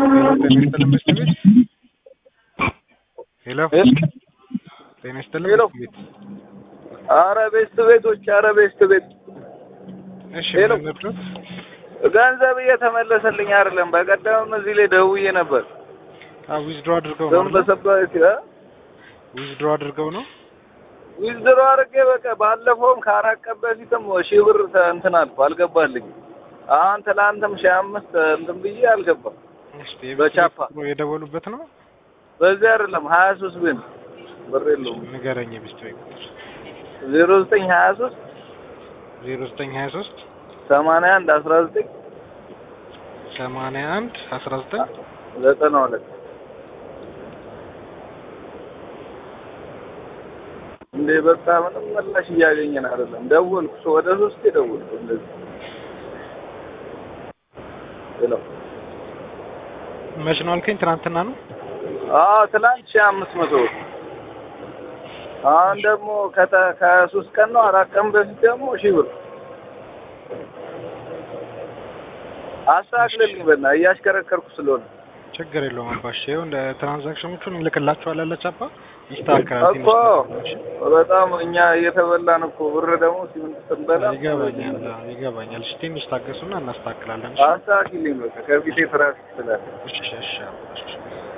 ጤና ይስጥልን መስት ቤት ሄሎ ጤና ይስጥልን ሄሎ። መስት ቤት አረ ቤስት ቤቶች፣ አረ ቤስት ቤት እሺ ሄሎ። ምን ነበር ገንዘብ እየተመለሰልኝ አይደለም። በቀደምም እዚህ ላይ ደውዬ ነበር። ዊዝድሮ አድርገው ነው አይደል? በሰበት ዊዝድሮ አድርገው ነው ዊዝድሮ አድርጌ በቃ ባለፈውም ከአራት ቀን በፊትም ሺህ ብር ተ- እንትን አልኩ አልገባልኝ። አሁን ትላንትም ሺህ አምስት እንትን ብዬ አልገባም። እስቲ በቻፓ። የቤት የደወሉበት ነው በዚህ አይደለም ሀያ ሶስት ብን ብር የለውም ንገረኝ የቤት ቤት ቁጥር ዜሮ ዘጠኝ ሀያ ሶስት ዜሮ ዘጠኝ ሀያ ሶስት ሰማንያ አንድ አስራ ዘጠኝ ሰማንያ አንድ አስራ ዘጠኝ ዘጠና ሁለት እንዴ በቃ ምንም ምላሽ እያገኘን አይደለም። ደወልኩ ሶ- ወደ ሶስቴ ደወልኩ እንደዚህ ሄሎ መች ነው አልከኝ ትናንትና ነው አዎ ትላንት ሺህ አምስት መቶ ብር አሁን ደግሞ ከተ- ከሶስት ቀን ነው አራት ቀን በፊት ደግሞ ሺህ ብር አስተካክልልኝ በእናትህ እያሽከረከርኩ ስለሆነ ችግር የለውም አባሽ ይኸው እንደ ትራንዛክሽኖቹን እንልክላቸዋለን ለቻፓ ይስተካከላል ትንሽ እኮ ነገር ነው፣ እሺ? በጣም እኛ እየተበላን እኮ ብር ደግሞ ሲምን ስንበላ ይገባኛል አዎ፣ ይገባኛል እሺ ትንሽ ታገሱና እናስተካክላለን እሺ? አስተካክልልኝ በቃ ከፊቴ ትራፊክ ስላለ እሺ እሺ አባሽ